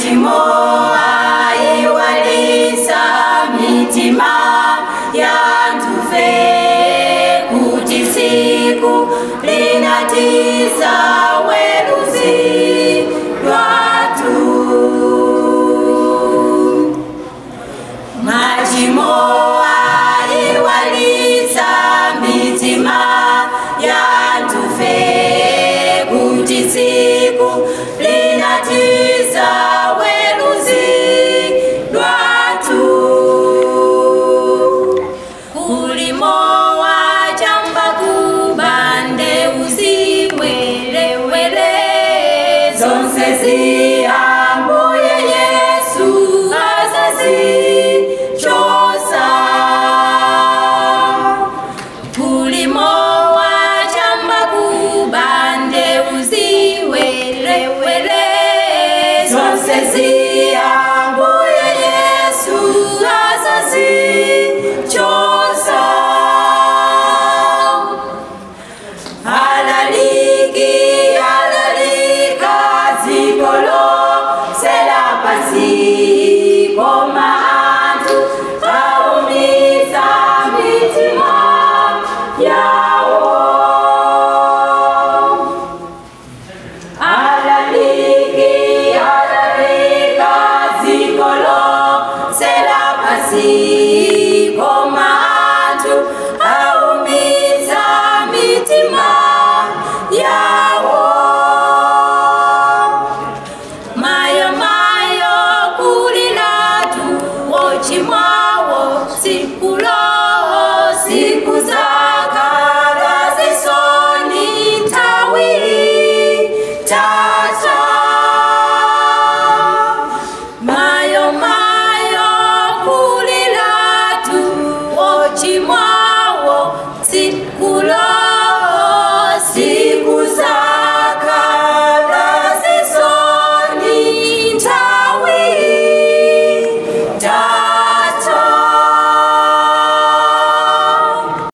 machimo aiwalisa mitima yantufe kuti siku linatiza weruzi lwatu machimo aiwalisa mitima yantufe kuti siku linatiza weruzi lwatu kulimo wachamba kubande uziwelewele zonse ziyambuye yesu azazichosa kulimo wachamba kubande uziwelewele zonse ziyambuye yesu azazichosa alaliki alalika zikolo selapasi koma antu aumiza mitima yawo alaliki alalika zikolo selapasi